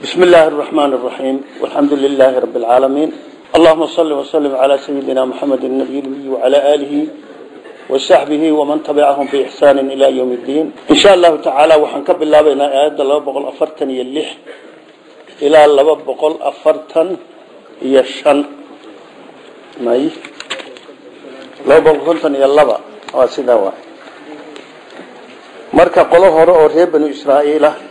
بسم الله الرحمن الرحيم والحمد لله رب العالمين اللهم صل وسلم على سيدنا محمد النبي الأمي وعلى آله وصحبه ومن تبعهم بإحسان إلى يوم الدين إن شاء الله تعالى وحنكب الله بين آيات الله بقول أفرتن يلح إلى الله بقول أفرتن يشن ماي لو بقول أفرتن يلبا واسدا واحد marka qolo hore oo reer banu israa'iil ah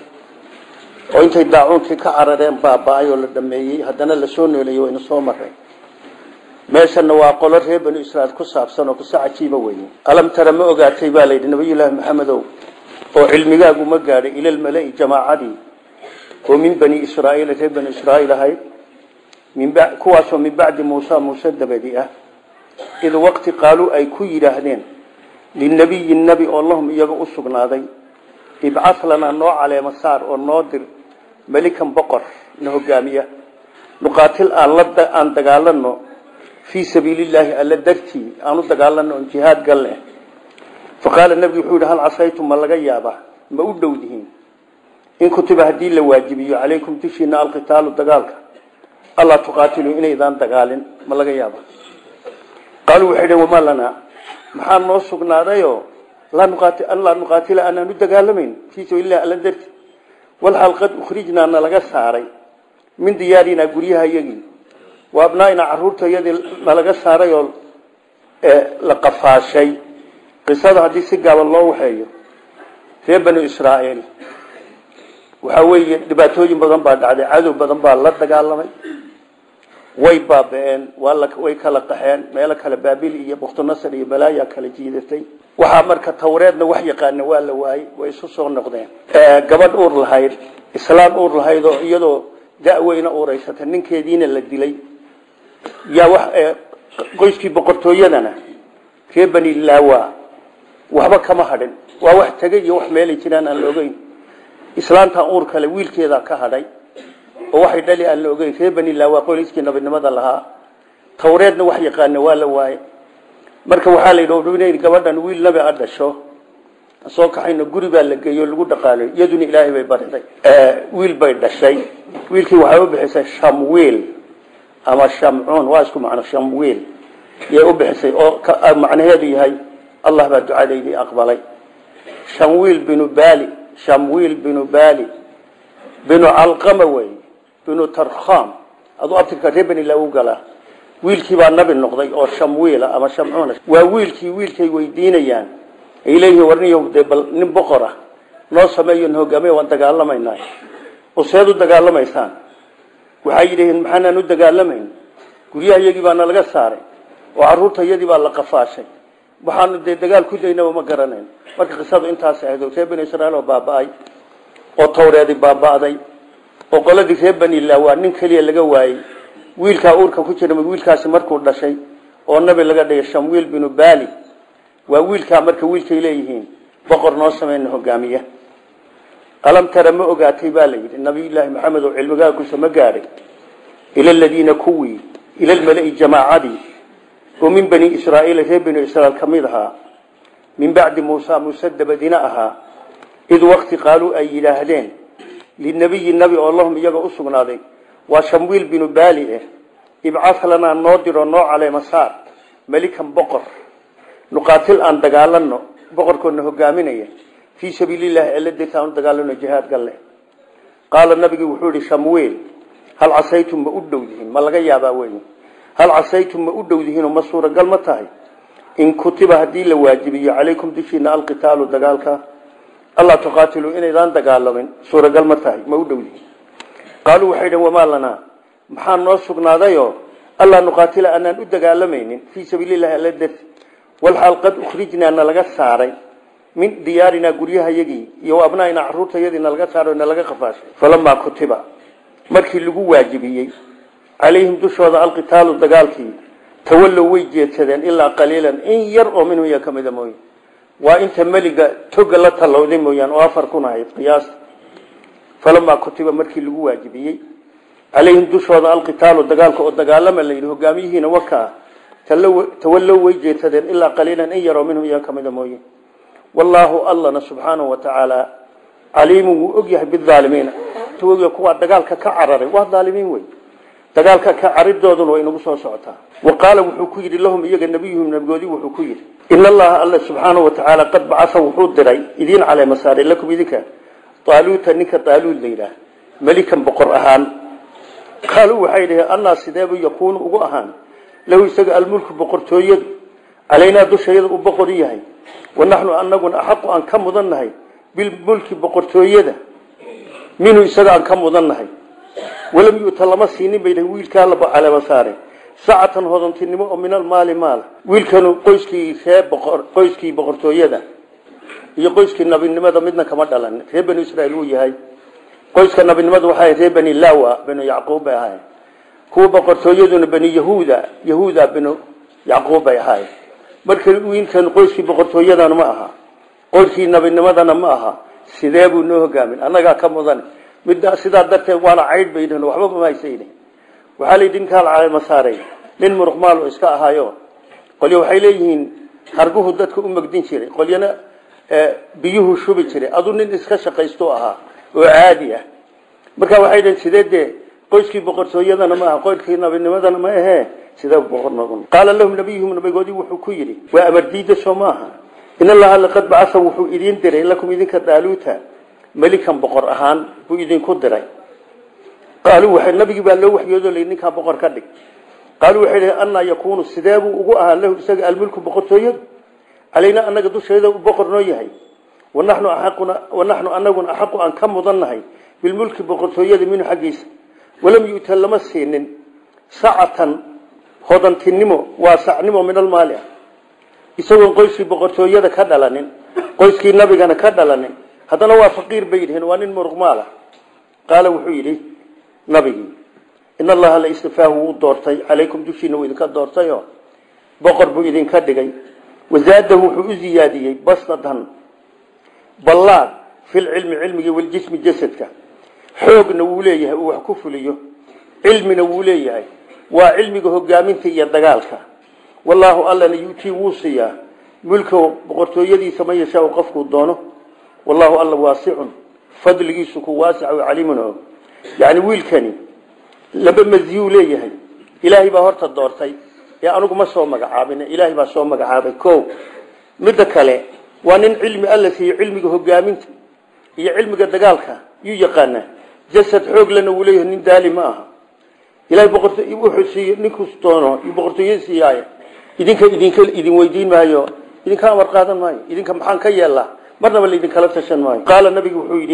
oo intay daacuunkii ka carareen baaba-ay oo la dhameeyey haddana lasoo nooleeyey wayna soo mareen meeshana waa qolo reer banu israiil ku saabsan oo qiso cajiiba weye alam tara ma ogaatay baa layidhi nabiyullaahi maxamedow oo cilmigaagu ma gaadhay ilalmala-i jamaacadii oo min bani israaiil reer banu israaiil ahayd kuwaasoo min bacdi muusa muuse dabadi ah id waqti qaaluu ay ku yidhaahdeen linabiyi nebi oo lahum iyaga u sugnaaday ibcah lanaa noo caleema saar oo noo dir melikan boqor na hogaamiya nuqaatil aan dagaalano fii sabiilillaahi alla dartii aan u dagaalano on jihaad galne faqaala nebigu wuxuu yidhi hal casaytum ma laga yaaba ma u dhow dihiin in kutiba haddii la waajibiyo calaykum dushiina alqitaalu dagaalka allaa tuqaatiluu inaydaan dagaalin ma laga yaaba qaaluu waxay dhhen wamaa lanaa maxaa noo sugnaadayoo laa nuqaatila aanaan u dagaalamayn fii sabiililah alla darti walxaal qad ukhrijnaa nalaga saaray min diyaarinaa guryaha iyagii wa abnaainaa caruurta iyadii nalaga saaray oo la qafaashay qisada haddii si gaaban loo waxeeyo reer banu israa'iil waxaa weeye dhibaatooyin badan baa dhacday cadow badan baa la dagaalamay way baaba-een way kala qaxeen meelo kale baabil iyo buktunasar iyo balaaya kala jiidatay waxaa marka tawreedna wax yaqaana waa la waayey way isu soo noqdeen gabadh uur lahayd islaam uur lahayd oo iyadoo da-weyna uuraysata ninkeediina la dilay yaa wax qoyskii boqortooyadana reer bani laawa waxba kama hadhin waa wax tegay iyo wax meelay jiraan aan la ogeyn islaamtan uur kale wiilkeedaa ka hadhay oo waxay dhali aan la ogeyn reer bani laawa qoyskii nabadnimada lahaa tawreedna wax yaqaana waa la waaye marka waxaa la yidhi inay gabadhan wiil nabi a dhasho soo kaxayno guri baa la geeyo lagu dhaqaalayo iyaduna ilaahay bay bariday wiil bay dhashay wiilkii waxay u bixisay shamwiil ama shamcuun waa isku macno shamwiil yay u bixisay oo macnaheedu yahay allah baa ducadeydii aqbalay shamwiil binu bali shamwiil binu bali binu calqama wey binu tarkham aduu abtirka reer bani laa u galaa wiilkii baa nabi noqday oo shamwiila ama shamcuuna waa wiilkii wiilkay weydiinayaan ay leeyihiin warniyo dee bal nin boqor ah noo sameeyo n hogaamiya waan dagaalamaynaa oo seed u dagaalamaysaan waxay yidhahiin maxaanaan u dagaalamayn guryaha iyagii baana laga saaray oo caruurta iyadii baa la qafaashay waxaanu dee dagaal ku daynaba ma garanayn marka qisadu intaas ahayd reer bani israiil oo baaba-ay oo tawreedi baaba-day oo qoladii reer bani laawa nin keliya laga waayey wiilkaa uurka ku jira wiilkaasi markuu dhashay oo nabi laga dhigay shamwiil binu bali waa wiilkaa marka wiilkay leeyihiin boqor noo sameyna hogaamiya alam tara ma ogaatay baa la yidhi nabiyullaahi maxamed oo cilmigaakusa ma gaadhay ila ladiina kuwii ila lmala-i jamaacadii oo min bani israaiil reer bani israiil ka mid ahaa min bacdi muusa muuse dabadina ahaa id waqti qaaluu ay yidhaahdeen linabiyi nabi oo lahum iyaga u sugnaaday waa shamwiil binu baali eh ibcah lanaa noo diro noo caleema saar melikan boqor nuqaatil aan dagaalano boqorkoodna hogaaminaya fii sabiilillahi alla dirta aan u dagaalano jihaad galle qaala nabigi wuxuu yihi shamwiil hal casaytum ma u dhow dihiin ma laga yaabaa wey hal casaytum ma u dhow dihiinoo ma suuragal ma tahay in kutiba haddii la waajibiyo calaykum dushiina alqitaalu dagaalka allaa tuqaatiluu inaydaan dagaalamin suuragal ma tahay ma u dhow dihiin qaaluu waxay dhhen wamaa lanaa maxaa noo sugnaadayoo allaa nuqaatila aanaan u dagaalamaynin fii sabiilillahi alla darti walxaal qad ukhrijnaa nalaga saaray min diyaarinaa guryahayagii iyo abnaainaa caruurtayadii nalaga saaray nalaga qafaashay falamaa kutiba markii lagu waajibiyey calayhim dushooda alqitaalu dagaalkii tawallow way jeedsadeen ilaa qaliilan in yar oo minhum iya ka mida mooye waa inta meliga toga la tallowday mooyaan oo afar kun ahayd qiyaasta falamaa kutiba markii lagu waajibiyey calayhim dushooda alqitaalu dagaalka oo dagaalama la yidhi hogaamiyihiina wakaa tawallow way jeedsadeen ilaa qaliilan in yaroo minhum iya ka mida mooye wallaahu allana subxaanahu wa tacaala caliimun wuu og yahay bidaalimiina boqortooyo kuwa dagaalka ka cararay waa daalimiin wey dagaalka ka caridooduna way inagu soo socotaa wa qaala wuxuu ku yidhi lahum iyaga nabiyuhum nabigoodii wuxuu ku yidhi in allaha alla subxaanahu watacaala qad bacasa wuxuu diray idiin caleema saaray lakum idinka taaluuta ninka taaluud la yidhaah melikan boqor ahaan qaaluu waxay dhihi annaa sideebu yakuunu ugu ahaan lahu isaga almulku boqortooyadu calaynaa dushayada uu boqor yahay wa naxnu anaguna axaqu aan ka mudan nahay bilmulki boqortooyada minhu isaga aan ka mudan nahay walam yu'ta lama siinin bay wiilkaa la caleema saaray sacatan hodantinimo oo min almaali maala wiilkanu qoyskii ree boqor qoyskii boqortooyada iyo qoyskii nabinimada midna kama dhalan reer banu israa'iil wuu yahay qoyska nabinimada waxay reer bani lawa banu yacquub bay ahaayeen kuwa boqortooyaduna bani yahuuda yahuuda banu yacquub bay ahaayeen marka wiilkan qoyskii boqortooyadana ma aha qoyskii nabinimadana ma aha sidee buu noo hogaamin annagaa ka mudan midda sidaa darteed waana caydh bay yidhaheen waxba ma haysayne waxaa la yidhi ninkaa la caleema saaray nin muruqmaal oo iska ahaayo qolyo waxay leeyihiin harguhu dadka u magdin jiray qolyana biyuhu shubi jiray aduu nin iska shaqaysto ahaa oo caadi ah marka waxay dhaheen sidee dee qoyskii boqortooyadana ma aha qoyskii nabinimadana ma ahee sidee boqor noqon qaala lahum nabiyuhum nabigoodii wuxuu ku yidhi waa amar diida soo maaha in allaha laqad bacasa wuxuu idiin diray lakum idinka daaluuta melikan boqor ahaan buu idinku diray qaaluu waxay nabigii baa loo waxyoodo lay ninkaa boqor ka dhig qaaluu waxay dhahay annaa yakuunu sidee buu ugu ahaa lahu isaga almulku boqortooyadu calaynaa annaga dusheeda uu boqor noo yahay wanaxnu axaquna wanaxnu anaguna axaqu aan ka mudan nahay bilmulki boqortooyada minhu xaggiisa walam yu'ta lama siinin sacatan hodantinimo waa sacnimo min almaali ah isagoon qoyskii boqortooyada ka dhalanin qoyskii nabigana ka dhalanin haddana waa faqiir bay yidhaheen waa nin muruqmaal ah qaala wuxuu yidhi nabigii in allaha la istifaahu wuu doortay calaykum dushiina wuu idinka doortayo boqor buu idinka dhigay wazaadahu wuxuu u ziyaadiyey basnatan ballaad filcilmi cilmigi waljismi jasadka xoogna wuu leeyahay uu wax ku fuliyo cilmina wuu leeyahay waa cilmiga hogaaminta iyo dagaalka wallaahu allana yutii wuu siiyaa mulkahu boqortooyadiisa ma yashaa qofkuu doono wallahu alla waasicun fadligiisu ku waasic caliimun og yani wiilkani laba maziyuu leeyahay ilaahay baa horta doortay ee anugu ma soo magacaabin ilaahay baa soo magacaabay ko midda kale waa nin cilmi alla siiyo cilmiga hogaaminta iyo cilmiga dagaalka yuu yaqaanaa jasad xoog lana wuu leeyahay nin daali ma aha ilahay boqorto wuxuu siiyo ninkuu doono iyo boqortooyada siiyaaye idinka idinka idin weydiin maayo idinka amar qaadan maayo idinka maxaan ka yeelaa marnaba laidinkala tashan maayo qaala nabigu wuxuu yidhi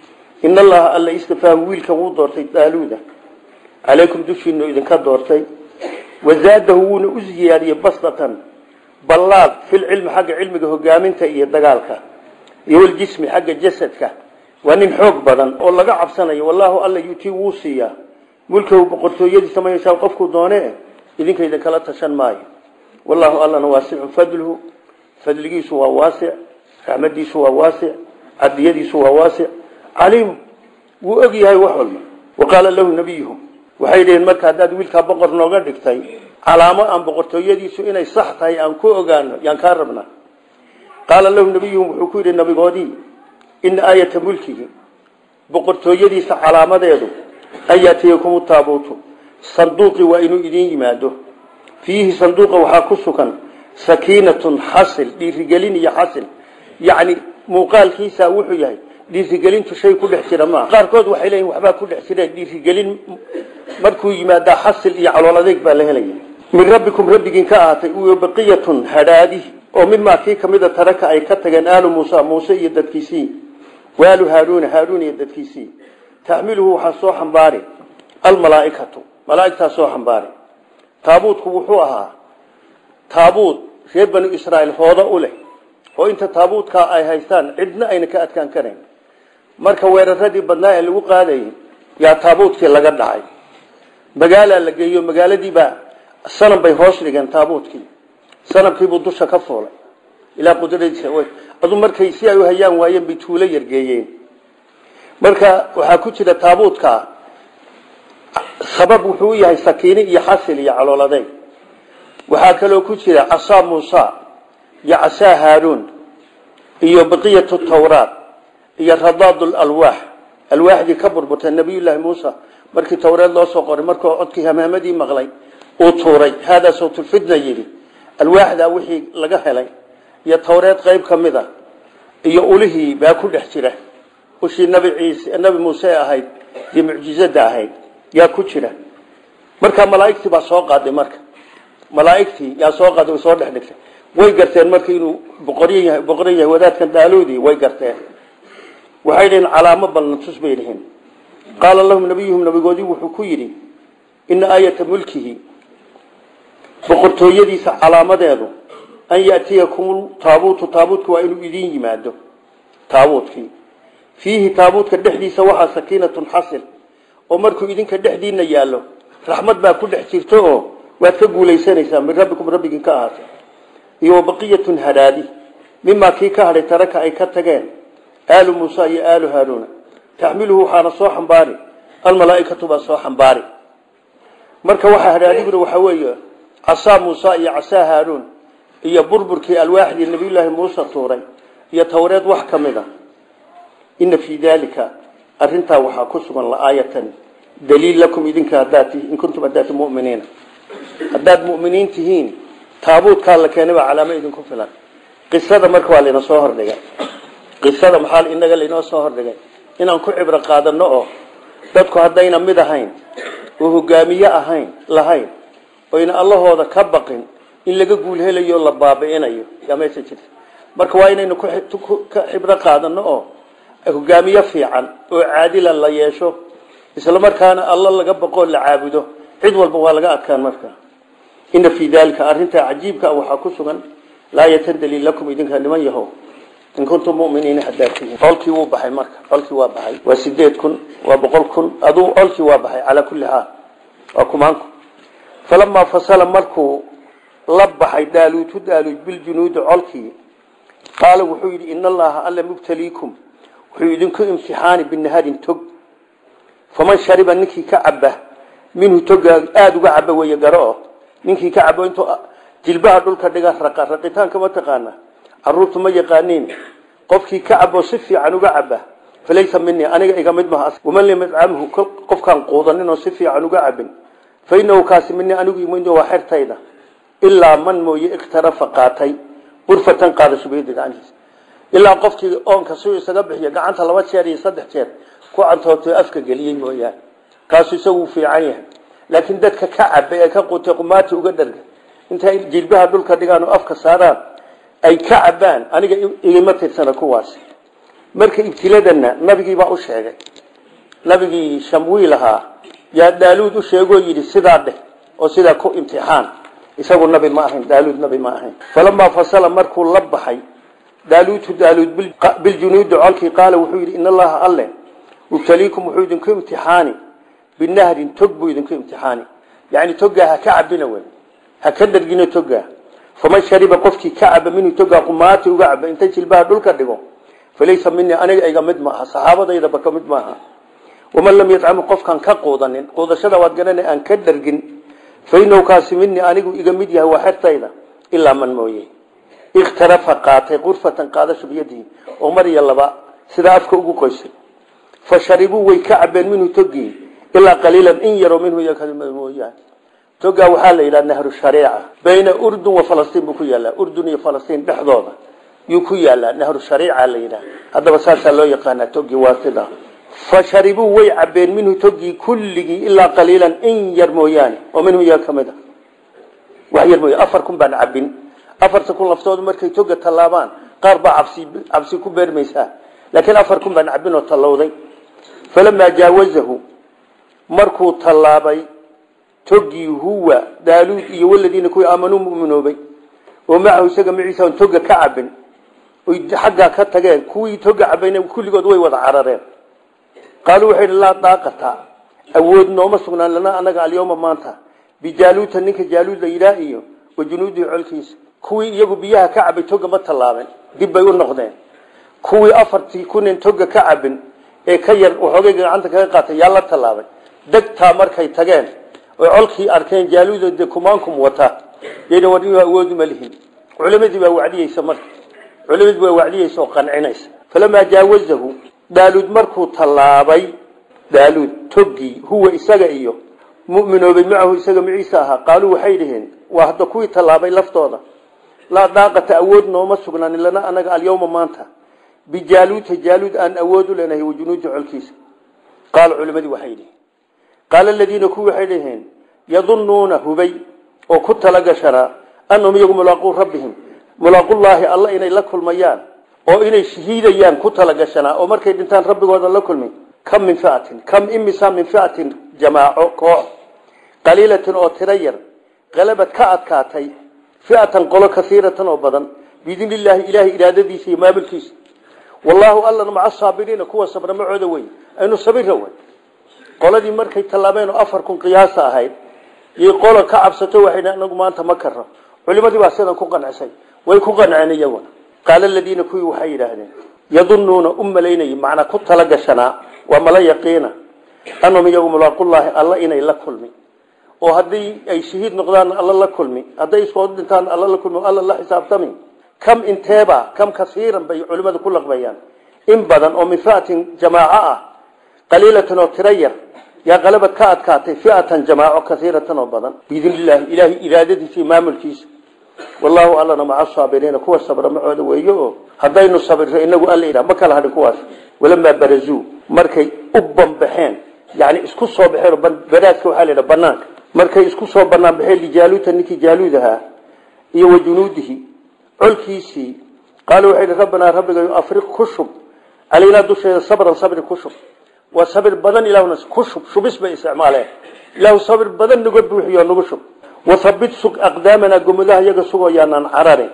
in allaha alla istifaahu wiilkan wuu doortay daaluuda calaykum dushiinu idinka doortay wazaadahu wuuna u ziyaadiyey basdatan ballaad filcilmi xagga cilmiga hogaaminta iyo dagaalka iyo waljismi xagga jasadka waa nin xoog badan oo laga cabsanayo wallaahu alla yutii wuu siiyaa mulkahu boqortooyadiisa ma yeeshaa qofkuu doone idinka idinkala tashan maayo wallaahu allana waasicun fadluhu fadligiisu waa waasic raxmadiisu waa waasic cadiyadiisu waa waasic caliimu wuu og yahay wax walba wa qaala lahu nabiyuhu waxay dhaheen marka haddaad wiilkaa boqor nooga dhigtay calaamo aan boqortooyadiisu inay sax tahay aan ku ogaano yaan kaa rabnaa qaala lahu nabiyuhum wuxuu ku yidhi nabigoodii ina aayata mulkihi boqortooyadiisa calaamadeedu an yaatiyakumu taabuutu sanduuqi waa inuu idiin yimaado fiihi sanduuqa waxaa ku sugan sakiinatun xasil dhiirigelin iyo xasil yacni muuqaalkiisa wuxuu yahay dhiirigelintu shay ku dhex jira maaha qaarkood waxay leeyihin waxbaa ku dhex jira dhiirigelin markuu yimaadaa xasil iyo calool adeeg baa la helaya min rabbikum rabbigiin ka ahaatay iyo baqiyatun hadhaadi oo mimaa kii kamida taraka ay ka tageen aalu muusa muuse iyo dadkiisii waalu haaruuna haaruun iyo dadkiisii taxmiluhu waxaa soo xambaari almalaaikatu malaaigtaa soo xambaari taabuutku wuxuu ahaa taabuut reer banu israa'iil hooda u leh oo inta taabuutkaa ay haystaan cidna ayna ka adkaan karayn marka weeraradii badnaa ee lagu qaadayay yaa taabuutkii laga dhacay magaalaa la geeyo magaaladiibaa sanam bay hoos dhigeen taabuutkii sanamkiibuu dusha ka fuulay ilaa qudradiisa adu markay si ay u hayaan waayeen bay tuulo yargeeyeen marka waxaa ku jira taabuutkaa sabab wuxuu u yahay sakiini iyo xasil iyo calooladeyn waxaa kaloo ku jira casaa muusa iyo casaa haaruun iyo baqiyatu tawraat iyo radaad alwaax alwaaxdii ka burburtay nabiyullaahi muusa markii towreed loo soo qoray markuu codkii hamaamadii maqlay uu tuuray haadaa sawtulfitna yidhi alwaaxdaa wixii laga helay iyo towreed qayb ka mid a iyo ulihii baa ku dhex jira ushii nabi ciise nabi muuse ahayd iyo mucjizada ahayd yaa ku jira marka malaaigtii baa soo qaaday marka malaaigtii yaa soo qaaday way soo dhex dhigtay way garteen marka inuu boqoryo yahay boqoryo yahay wadaadkan daaluudii way garteen waxay dhihiin calaamo balna tus bay dhihiin qaala lahum nabiyuhum nabigoodii wuxuu ku yidhi ina aayata mulkihi boqortooyadiisa calaamadeedu an yatiyakum taabuutu taabuutku waa inuu idin yimaado taabuutkii fiihi taabuutka dhexdiisa waxaa sakiinatun xasil oo markuu idinka dhexdiina yaallo raxmad baa ku dhex jirto oo waad ka guulaysanaysaa min rabbikum rabbigii ka ahaatay iyo wabaqiyatun hadaadi mimaa kii ka hadhay taraka ay ka tageen aalu muusa iyo aalu haaruuna taxmiluhu waxaana soo xambaari almalaaikatu baa soo xambaari marka waxaa hadhaadiguna waxaa weeye casaa muusa iyo casaa haaruun iyo burburkii alwaaxdii nabiyullaahi muuse tuuray iyo towreed wax ka mid a ina fii daalika arintaa waxaa ku sugan laaayatan daliil lakum idinka hadaad in kuntum hadaati muminiina haddaad muminiin tihiin taabuutkaa la keenay baa calaamo idinku filan qisada marka waa laynoo soo hordhigay qisada maxaa inaga laynoo soo hordhigay inaan ku cibro qaadano oo dadku haddayna mid ahayn oo hogaamiye ahayn lahayn oyna allahooda ka baqin in laga guul helayo la baabi'inayo yaa meesha jirta marka waa inaynu ka xibro qaadano oo hogaamiye fiican oo caadila la yeesho isla markaana alla laga baqoo la caabudo cid walba waa laga adkaan marka ina fii dalika arintaa cajiibka waxaa ku sugan laayatan daliil lakum idinka niman yaho in kuntum muminiina hadaad tihiin colkii wuu baxay marka colkii waa baxay waa sideed kun waa boqol kun aduu colkii waa baxay calaa kulli xaal waa kumaanku falamaa fasala markuu la baxay daaluutu daaluud biljunuudi colkii qaala wuxuu yidhi ina allaha alla mubtaliikum wuxuu idinku imtixaani binaharin tog faman shariba ninkii ka caba minhu toga aada uga caba wey garo ninkii ka cabo intuu jilbaha dhulka dhiga raqa raqitaanka ma taqaana caruurtu ma yaqaaniin qofkii ka cabo si fiican uga caba falaysa minii aniga iga mid maha waman lam yadcamhu qofkaan quudanin oo si fiican uga cabin fa inahu kaasi minii anigu imid waa xertayda ilaa man mooye ikhtarafa qaatay qurfatan qaadasho biyadi gacantiisa ilaa qofkii oonka si isaga bixiyo gacanta laba jeer iyo saddex jeer ku cantooto afka geliyey mooyaane kaasu isagu fiican yahay laakiin dadka ka cabay ee ka qutay qumaati uga dharga intay jilbaha dhulka dhigaan oo afka saaraan ay ka cabaan aniga igama tirsana kuwaas marka ibtiladana nabigiibaa u sheegay nabigii shamwiil ahaa yaa daaluud u sheegoo yidhi sidaa dheh oo sidaa ku imtixaan isagu nabi ma ahayn daaluud nabi ma ahayn falamaa fasala markuu la baxay daaluutu daaluud biljunuudi colkii qaala wuxuu yidhi in allaha alle mubtaliikum wuxuu idinku imtixaani binahrin tog buu idinku imtixaani yani togaa ha ka cabina wey ha ka dhargino togaa faman shariba qofkii ka caba minhu togaa qumaati uga caba inta jilbaha dhulka dhigo falaysa minii aniga iga mid maaha saxaabadaydaba ka mid maaha waman lam yadcamu qofkaan ka quudanin quudashada waad garana aan ka dhargin fainahu kaasi minii anigu iga mid yahay waa xertayda ilaa man mooye ikhtarafa qaatay qurfatan qaadasho biyadihi oo mar iyo laba sidaa afka ugu qoysay fa sharibuu way ka cabeen minhu togii ilaa qaliilan in yaroo minhu mooyaane togaa waxaa la yidhaha nahru shariica bayna urdun wa falastiin buu ku yaallaa urdun iyo falastiin dhexdooda yuu ku yaallaa nahru shariica la yidhaha haddaba saasaa loo yaqaanaa togii waa sida fa sharibuu way cabeen minhu togii kulligii ilaa qaliilan in yar mooyaane oo minhu iyaga ka mid a wax yar mooya afar kun baan cabin afarta kun laftoodu markay toga tallaabaan qaar baa cabsi cabsi ku beermaysaa laakiin afar kun baan cabin oo tallowday falamaa jaawazahu markuu tallaabay togii huwa daaluud iyo waladiina kuwii aamanuu muminoobay oo macahu isaga maciisa on toga ka cabin oy xaggaa ka tageen kuwii toga cabayna kulligood way wada carareen qaaluu waxay idhi laa daaqata awood nooma sugnaan lana anaga alyawma maanta bijaaluuta ninka jaaluud la yidhaah iyo wa junuudihi colkiisa kuwii iyagu biyaha ka cabay toga ma tallaabeen dib bay u noqdeen kuwii afartii kunin toga ka cabin ee ka yar waxoogay gacanta kaga qaatay yaa la tallaabay degtaa markay tageen oy colkii arkeen jaaluudo de kumaankum wata yayna war inuu awoodi ma lihin culimadii baa wacdiyeysa marka culimadii baa wacdiyeysa oo qancinaysa falamaa jaawazahu daaluud markuu tallaabay daaluud toggii huwa isaga iyo mu'minoobay macahu isaga maciisa ahaa qaaluu waxay dhaheen waa hadda kuwii tallaabay laftooda laa daaqata awood nooma sugnaanin lana anaga alyawma maanta bijaaluuta jaaluud aan awood u leenahay wajunuudi colkiisa qaala culimadii waxay dhiheen qaala aladiina kuwii waxay dhaheen yadunnuuna hubay oo ku talagashanaa annahum iyagu mulaaquu rabbihim mulaaqullaahi alla inay la kulmayaan oo inay shahiidayaan ku talagashanaa oo markay dhintaan rabbigooda la kulmi kam min fiatin kam imisa min fiatin jamaaco koox qaliilatin oo tiro yar qalabad ka adkaatay fiatan qolo kaiiratan oo badan biidn illaahi ilaahay iraadadiisa iyo maamulkiisa wallaahu allana maca saabiriina kuwa sabra macooda wey aynu sabira wey qoladii markay tallaabeen oo afar kun qiyaasa ahayd iyo qolo ka cabsato waxay anagu maanta ma karno culimadii baa sidan ku qancisay way ku qanceen iyaguna qaala aladiina kuwii waxay yidhaahdeen yadunnuuna u malaynay macnaa ku talagashanaa waa mala yaqiina annahum iyagu mulaaqullaahi alla inay la kulmi oo haddii ay shahiid noqdaan alla la kulmi hadday iskoo dhintaan alla la kulmi alla la xisaabtami kam inteeba kam kasiiran bay culimadu ku laqbayaan in badan oo min fiatin jamaaco ah qaliilatan oo tiro yar yaa qalabad ka adkaatay fiatan jamaaco kaiiratan oo badan biidn illaahi ilaahay iraadadiisa iyo maamulkiisa wallaahu allana maca saabiriina kuwa sabra macooda weeye oo haddaynu sabirro inagu alla idha ma kala hadhin kuwaas walamaa barazuu markay u banbaxeen yani isku soo baxeen baraadka waxaa la yidhaha banaanka markay isku soo banaan baxeen lijaaluuta ninkii jaaluud ahaa iyo wa junuudihi colkiisii qaala waxay hi rabbanaa rabbigayo afriq ku shub calaynaa dusheeda sabran sabri ku shub waa sabir badan ilahuna ku shub shubis bay isticmaaleen ilaahu sabir badan naga buuxiyo nagu shub wathabit sug aqdaamanaa gomadaha iyaga sugoo yaanaan cararin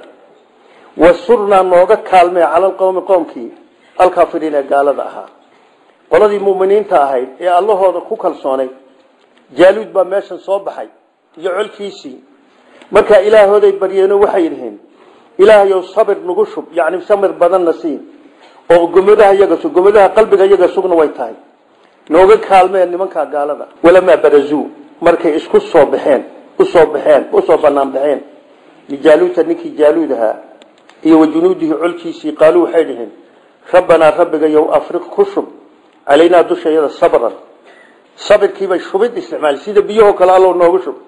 wasurnaa nooga kaalmee cala alqowmi qoomkii alkaafiriin ee gaalada ahaa qoladii muminiinta ahayd ee allahooda ku kalsoonay jaaluud baa meeshan soo baxay iyo colkiisii markaa ilaahooday baryeeno waxay dhiheen ilaahayow sabir nagu shub yani samir badanna siin oo gomadaha iyaga sug gomadaha qalbiga iyaga sugna way tahay nooga kaalmeen nimankaa gaalada walamaa barazuu markay isku soo baxeen usoo baxeen usoo banaan baxeen lijaaluuta ninkii jaaluud ahaa iyo wa junuudihi colkiisii qaaluu waxay dhiheen rabbanaa rabbigayow afriq ku shub calaynaa dushayada sabran sabirkiibay shubid isticmaal sida biyahoo kale allow noogu shub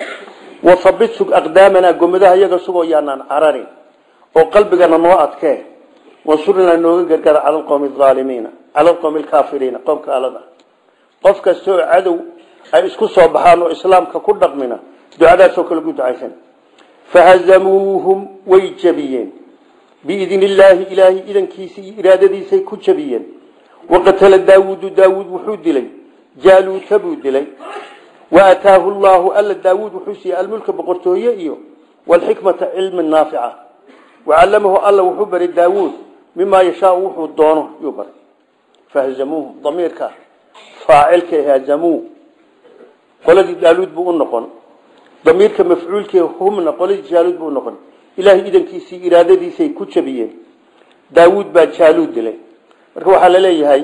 wathabit sug aqdaamanaa gomadaha iyaga sugoo yaanaan cararin oo qalbigana noo adkee wansurnaa nooga gargara cala alqowmi aalimiina cala alqowmi alkaafiriina qowmka alada qof kasta oo cadow ay isku soo baxaan oo islaamka ku dhaqmina ducadaasoo kale gu ducaysan fahazamuuhum way jabiyeen biidn illaahi ilaahay idankiisa iyo iraadadiisay ku jabiyeen waqatala daawuudu daawuud wuxuu dilay jaaluuta buu dilay waataahu llaahu alla daawuud wuxuu siiyey almulka boqortooye iyo walxikmata cilmi naafica wacallamahu alla wuxuu baray daawuud mimaa yashaau wuxuu doono yuu baray fahazamuuhum damiirka faacilka hazamuu qoladii daaluud buu u noqon damiirka mafcuulkii humna qoladii jaaluud buu unoqon ilaahay idankiisii iraadadiisay ku jabiyeen daawuud baa jaaluud dilay marka waxaa la leeyahay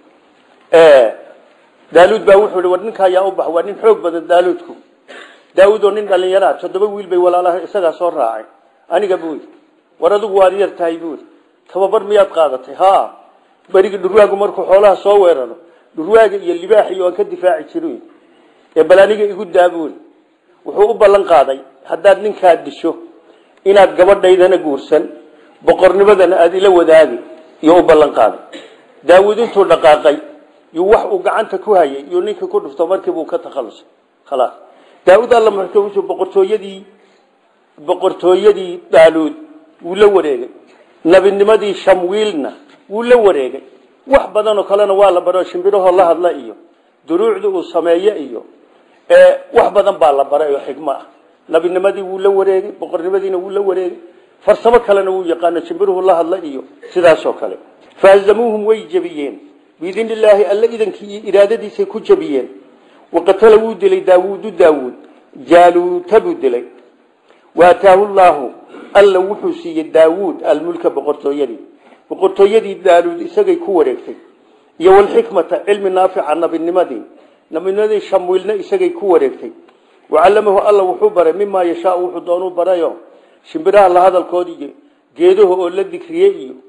daaluud baa wuxuu war ninka ayaa u bax waa nin xoog badan daaluudku daawuud oo nin dhalinyaraa toddoba wiil bay walaalaha isagaa soo raacay aniga buuri war adigu waad yar tahay buuri tababar miyaad qaadatay ha berigi dhurwaagu markuu xoolaha soo weeraro dhurwaaga iyo libaaxiyo aan ka difaaci jirin ee bal aniga igu daa buuri wuxuu u ballan qaaday haddaad ninkaa disho inaad gabadhaydana guursan boqornimadana aada ila wadaagi iyo u ballan qaaday daawuud intuu dhaqaaqay yuu wax uu gacanta ku hayay iyo ninkii ku dhufto markiibuu ka takhalusay khalaas daawuud alla muxuu boqortooyadii boqortooyadii daaluud wuu la wareegay nabinimadii shamwiilna wuu la wareegay wax badanoo kalena waa la baro shimbirahoo la hadla iyo duruucda uu sameeye iyo wax badan baa la baray oo xigmo ah nabinimadii wuu la wareegay boqornimadiina wuu la wareegay farsamo kalena wuu yaqaano shimbiruhu la hadla iyo sidaasoo kale fahazamuuhum way jebiyeen biidn illaahi alla idankii iyo iraadadiisay ku jebiyeen waqatala wuu dilay daawuudu daawuud jaaluuta buu dilay waataahu llaahu alla wuxuu siiyey daawuud almulka boqortooyadii boqortooyadii daaluud isagay ku wareegtay iyo walxikmata cilmi naafica nabinimadii nabinimadii shamwiilna isagay ku wareegtay wacallamahu alla wuxuu baray mimaa yashaau wuxuu doonuu barayo shimbiraha la hadalkoodi iyo geedaha oo la dikriye iyo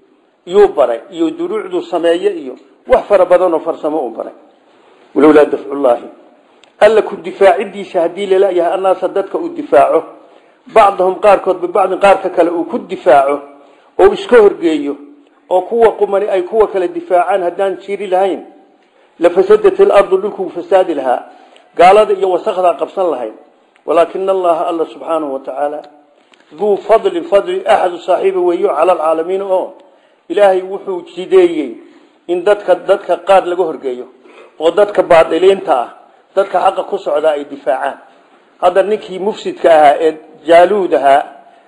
yuu baray iyo duruucduu sameeye iyo wax fara badanoo farsamo u baray walowlaa dafcullaahi alla ku difaacidiisa haddii lalayahay annaasa dadka uu difaaco bacdahum qaarkood bibacdin qaarka kale uu ku difaaco oo iska horgeeyo oo kuwa qumani ay kuwa kale difaacaan haddaan jiri lahayn lafasadat ilardu dhulkuu fasaadi lahaa gaalada iyo wasakdaa qabsan lahayd walaakina allaha alla subxaanahu watacaala duu fadlin fadli axadu saaxiiba weeyo cala alcaalamiin oo ilaahay wuxuu jideeyey in dadka dadka qaar laga horgeeyo oo dadka baadiliinta ah dadka xaqa ku socdaa ay difaacaan hadda ninkii mufsidka ahaa ee jaaluud ahaa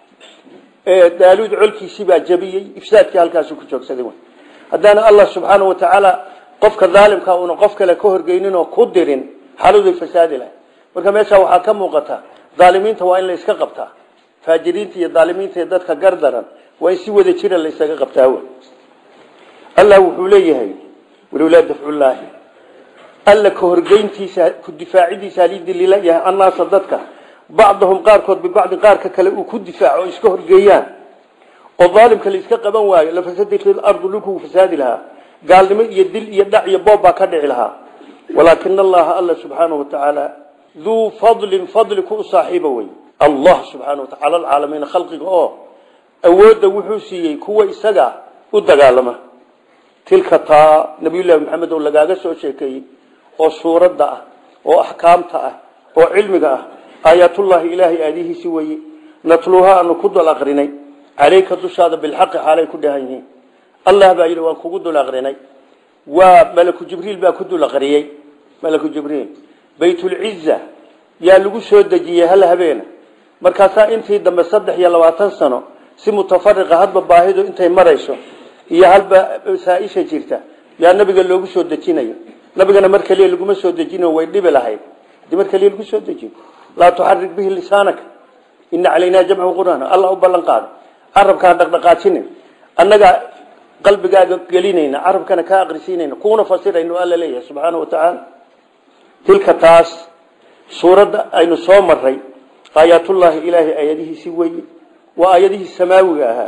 ee daaluud colkiisii baa jabiyey ifsaadkii halkaasu ku joogsaday haddaana allah subxaana wa tacaala qofka daalimka una qof kale ka horgeynin oo ku dirin xaaladay fasaadi lahay marka meesha waxaa ka muuqata daalimiinta waa in la iska qabtaa faajiriinta iyo daalimiinta iyo dadka gardaran waa in si wada jira la isaga qabtaa w allah wuxuu leeyahay walowlaa dafcullaahi alla ka horgeyntiisa ku difaacidiisa halidililayahay annaasa dadka bacdahum qaarkood bibacdi qaarka kale uu ku difaaco o iska horgeeyaan oo daalimka la iska qaban waayo lafasadat ilardu dhulkuu fasaadi lahaa gaalnimo iyo dil iyo dhac iyo boob baa ka dhici lahaa walaakina allaha alla subxaanahu watacaala duu fadlin fadli ku u saaxiiba wey allah subxaana wa taala alcaalamiina khalqiga oo awoodda wuxuu siiyey kuwa isaga u dagaalama tilka taa nabiyullahi maxamed oo lagaaga soo sheekeeyey oo suuradda ah oo axkaamta ah oo cilmiga ah aayaatullaahi ilaahay aadihiisi weye natluuha aanu ku dul aqrinay caleyka dushaada bilxaqi xaalay ku dhahan yihiin allah baa yidhi waan kugu dul aqrinay waa malaku jibriil baa ku dul aqriyey malaku jibriil baytulciza yaa lagu soo dejiyey hal habeena markaasaa intii dambe saddex iyo labaatan sano si mutafariqa hadba baahidu intay marayso iyo halba saa-isha jirta yaa nabiga loogu soo dejinayo nabigana mar kaliya laguma soo dejino way dhibi lahayd hadii mar kaliya lagu soo dejiyo laa tuxarik bihi lisaanaka ina calaynaa jamcu qur'aan allah u ballan qaado carabkaan dhaqdhaqaajinin annagaa qalbigaaga gelinayna carabkana kaa aqrisiinayna kuuna fasirayno alla leeyahay subxaana wa tacaala tilka taas suuradda aynu soo maray aayaatullaahi ilaahay aayadihiisi weye waa aayadihii samaawiga ahaa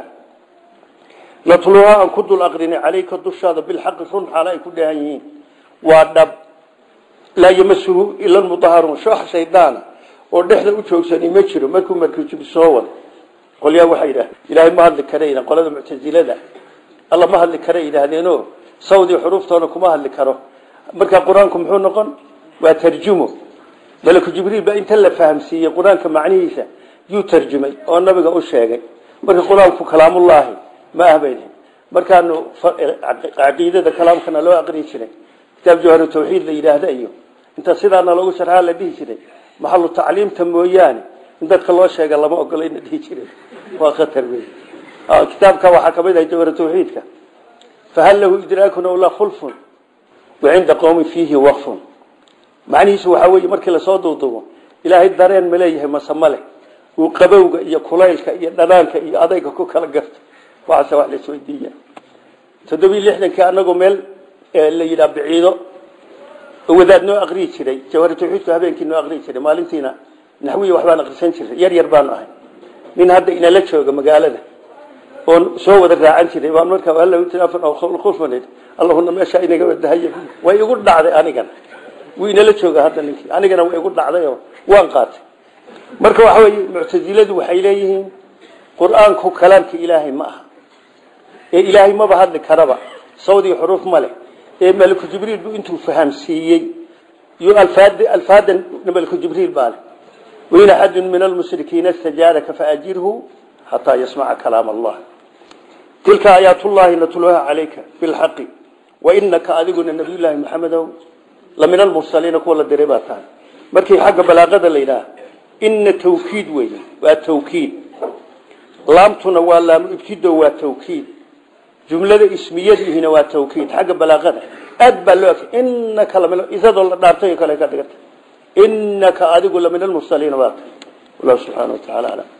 natluhaa aan ku dul aqrinay caleyka dushaada bilxaqi run xaala ay ku dhahan yihiin waa dhab laa yamasuhu ila lmudaharuun shoox shaydaana oo dhexda u joogsanay ma jiro markuu markujib soo wado qolyaa waxay yidhahdeen ilaahay ma hadli kara qolada muctasilada alla ma hadli kara yidhaahdeenoo sawdii xuruuftoona kuma hadli karo marka qur-aanku muxuu noqon waa tarjumo malaku jibriil baa inta la fahamsiiyey qur-aanka macnihiisa yuu tarjumay oo nabiga u sheegay marka qur-aanku kalaamullaahi ma ah bay markaanu caqiidada kalaamkana loo aqri jiray kitaab jawharu tawxiid la yidhaahda iyo inta sidaana loogu sharxaa la dhihi jiray maxalu tacliimta mooyaane in dadka loo sheega lama ogolayna dhihi jiray waa khatar wey kitaabka waxaa kamid ahay jawharu tawxiidka fahal lahu idraakun aw la khulfun wacinda qowmi fiihi waqfun macnihiisu waxaa weeye markii lasoo duuduubo ilaahay dareen ma leeyahay mase male uu qabowga iyo kulaylka iyo dhanaanka iyo adayga ku kala garto waxaase wax la isweydiiya toddobiyi lixdankii anagoo meel la yidhaha biciido wadaad noo aqriyi jiray jawhar tawxiidku habeenkii noo aqriyi jiray maalintiina naxwiya waxbaan aqrisan jiray yar yar baanu ahay nin hadda inala jooga magaalada oon soo wada raacan jiray baan markaa halakhulfan allahuna meesha inaga wadahay way igu dhacday anigan wuu inala jooga hadda ninkii anigana way igu dhacday oo waan qaatay marka waxa weye muctasiladu waxay leeyihiin qur-aanku kalaamka ilaahay ma aha ee ilaahay maba hadli karaba sawdii xuruuf ma leh ee maliku jibriil buu intuu fahamsiiyey iyo alfaad alfaadan maliku jibriil baa leh wain axadun min almushrikiina istajaaraka faajirhu xataa yasmaca kalaam allah tilka aayaatullahi natluha calayka bilxaqi wainaka adiguna nabiyullaahi maxamedow la min almursaliina kuwa la diray baa tahay markii xagga balaaqada la yidhaah ina tawkiid wey waa tawkiid laamtuna waa laamu ibtido waa tawkiid jumlada ismiyadiihina waa tawkiid xagga balaaqada aad baa loo inaka lamin isadoo la dhaartay kale ka dhigata inaka adigu la min almursaliina baa tahay wallahu subxaana wa tacaala aclam